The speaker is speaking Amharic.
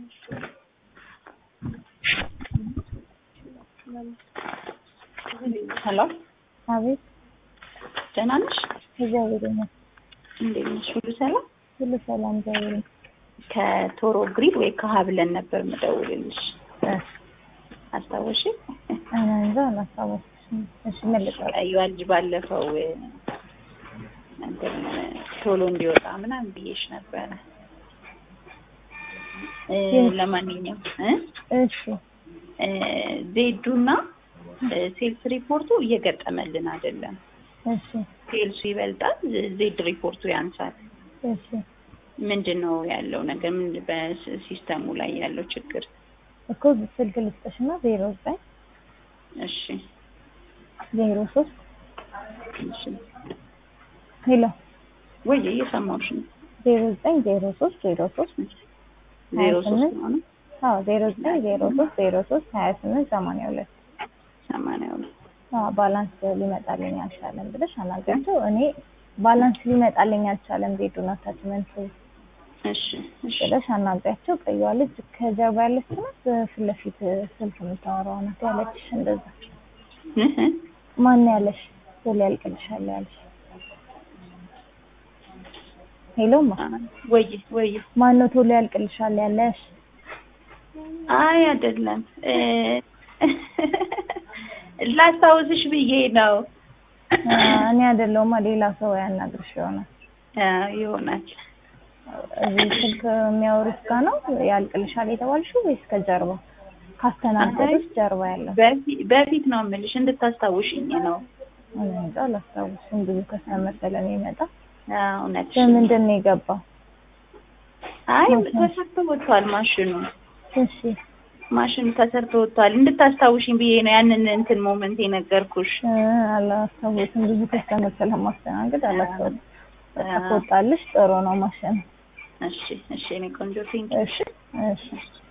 ሄሎ አቤት ደህና ነሽ? እግዚአብሔር ይመስገን እንዴት ነሽ? ሁሉ ሰላም? ሁሉ ሰላም እግዚአብሔር ይመስገን። ከቶሮ ግሪድ ወይ ከሀብለን ነበር የምደውልልሽ። አስታወሽ? እኔ እንጃ አላስታወስኩም። እሺ ምን ልጠይቅ? ቀይዋ ልጅ ባለፈው እንትን ቶሎ እንዲወጣ ምናምን ብዬሽ ነበረ። እ ለማንኛውም እ እሺ እ ዜዱና እ ሴልስ ሪፖርቱ እየገጠመልን አይደለም። እሺ ሴልሱ ይበልጣል፣ ዜድ ሪፖርቱ ያንሳል። እሺ ምንድን ነው ያለው ነገር? ምን በሲስተሙ ላይ ያለው ችግር? እኮ ስልክ ልስጥሽና ዜሮ ዘጠኝ እሺ ዜሮ ሶስት እሺ ሄሎ ወይ እየሰማሁሽ ነው። ዜሮ ዘጠኝ ዜሮ ሶስት ዜሮ ሶስት ዜሮ ሀያ ሶስት ስምንት ነው አዎ ዜሮ ዘጠኝ ዜሮ ሶስት ዜሮ ሶስት ሀያ ስምንት ሰማንያ ሁለት ሰማንያ ሁለት አዎ ባላንስ ሊመጣልኝ አልቻለም ብለሽ አናገርሽው። እኔ ባላንስ ሊመጣልኝ አልቻለም ዜዱን አታችመንት እሺ እሺ ብለሽ አናግሪያቸው። ቀይዋ ልጅ ከጀርባ ያለች ናት፣ ፊት ለፊት ስልክ የምታወራው ናት ያለችሽ። እንደዛ እህ ማን ያለሽ ቶሎ ያልቅልሻል ያለሽ? ሄሎማ ወይ ወይ ማን ነው ቶሎ ያልቅልሻል ያለሽ? አይ አይደለም እ ላስታውስሽ ብዬ ነው። አ፣ እኔ አይደለሁማ ሌላ ሰው ያናግርሽ ይሆናል። አዎ ይሆናል። እዚህ ስልክ የሚያወሩት ጋር ነው ያልቅልሻል የተባልሽው ወይስ ከጀርባ ካስተናገዱት ጀርባ ያለው? በፊት በፊት ነው የምልሽ እንድታስታውሽኝ ነው። እኔ እንጃ አላስታውስም። ብዙ ከስተመሰለ ነው ይመጣ። አዎ እውነትሽ። በምንድን ነው የገባው? አይ ተሰርቶ ወጥቷል ማሽኑ እሺ ማሽኑ ተሰርቶ ወጥቷል። እንድታስታውሽኝ ብዬ ነው ያንን እንትን ሞመንት የነገርኩሽ። እ፣ አላስታውስም። ብዙ ከስተመር ስለማስተናገድ አላስታውስም። በቃ ከወጣልሽ ጥሩ ነው ማሸነፍ። እሺ እሺ፣ እኔ ቆንጆ ቴንክ እሺ እሺ